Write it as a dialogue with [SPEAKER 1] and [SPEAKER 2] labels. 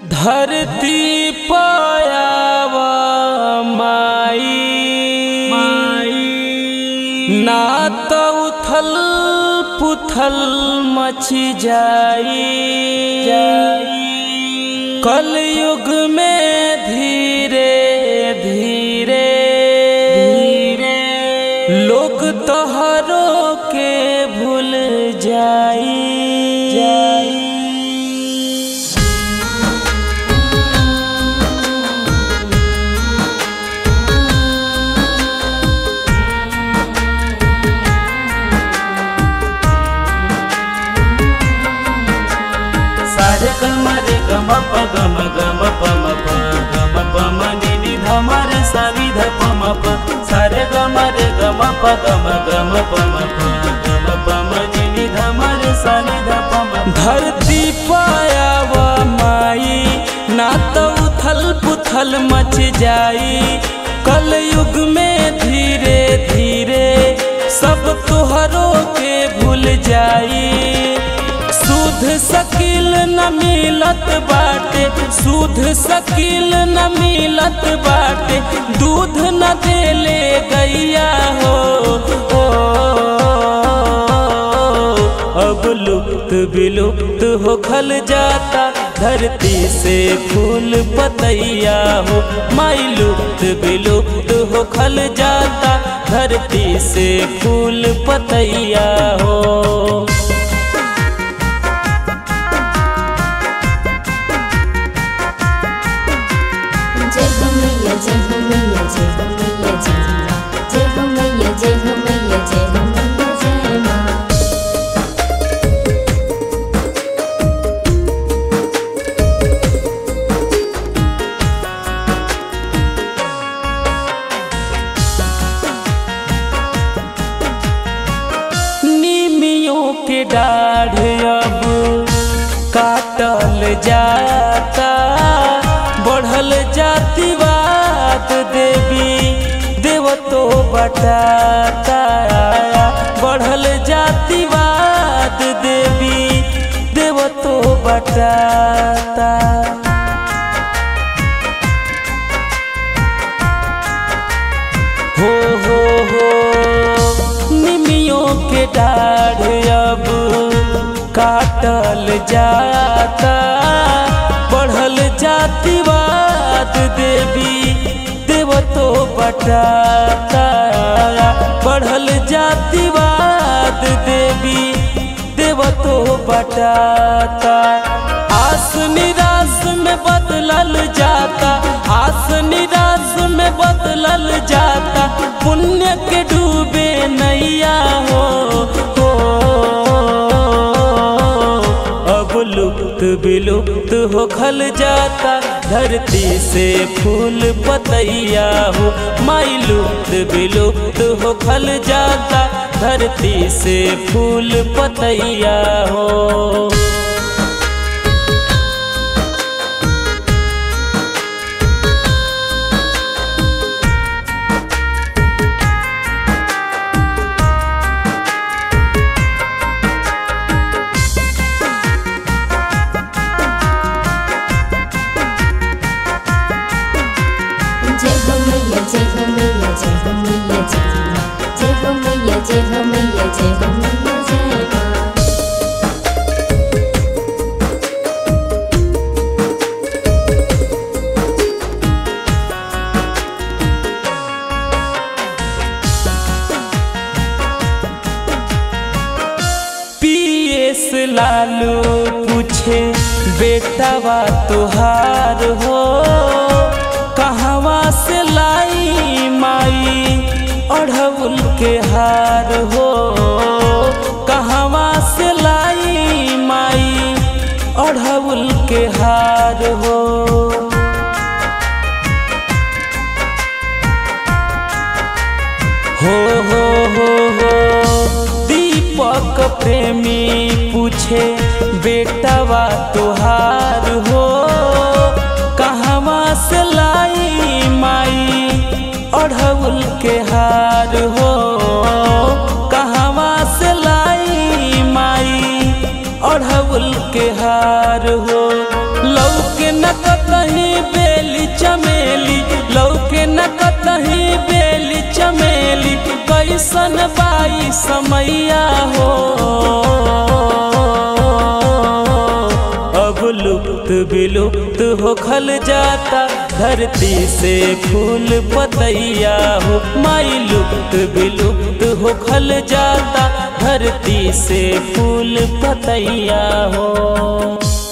[SPEAKER 1] धरती पायाव माई ना तो उथल पुथल मच जाई कल युग में धीरे धीरे लोग तोहरो के भूल जाई
[SPEAKER 2] सारे गम रे गम प गम गम प म प गम प म नि नि ध म रे सा नि ध प म प सारे गम रे गम प गम गम प म प गम प म नि नि ध म रे सा नि ध प म प
[SPEAKER 1] धरती पायाव माई ना तो उथल पुथल मच जाई कल युग में धीरे धीरे सब तुहरो के भूल जाई सुध सकील न मिलत बाटे सुध सकील न मिलत बाटे दूध न देले गैया हो ओ, अब लुप्त विलुप्त हो खल जाता धरती से फूल पतैया हो माई लुप्त विलुप्त हो खल जाता धरती से फूल पतैया हो
[SPEAKER 3] जय हो मैया जय हो मैया जय हो मैया जय माँ जय हो मैया जय हो मैया जय हो मैया जय माँ
[SPEAKER 1] नीमियों के डाढ़ अब काटल जाता बढ़ल जातिवाद देवी देवतो बटाता बढ़ल जातिवाद देवी देवतो बटाता हो हो हो निमियों के डाढ़ अब काटल जाता बढ़ल जातिवाद देवी देवतो बटाता बढ़ल जातिवाद देवी देवतो बटाता आस निराश में बदलल जाता आस निराश में बदलल जाता पुण्य के डूबे नैया हो, हो अब लुप्त विलुप्त हो खल जाता धरती से फूल पतैया हो माई लुप्त विलुप्त हो खल जाता धरती से फूल पतैया हो
[SPEAKER 3] जय हो मैया जय हो मैया जय हो मैया जय माँ जय हो मैया जय हो मैया जय हो मैया जय माँ
[SPEAKER 1] पीएस लालू पूछे बेटावा तुहार हो कहवा से लाई माई अढ़उल के हार हो कहवा से लाई माई अढ़उल के हार हो हो हो हो हो दीपक प्रेमी पूछे बेटवा तुहार हो कहवा से लाई माई अढ़उल के हार हो कहवा से लाई माई अढ़उल के हार हो लौके न कैसन बाई समैया हो अब लुप्त विलुप्त हो खल जाता धरती से फूल पतैया हो माई लुप्त विलुप्त हो खल जाता धरती से फूल पतैया हो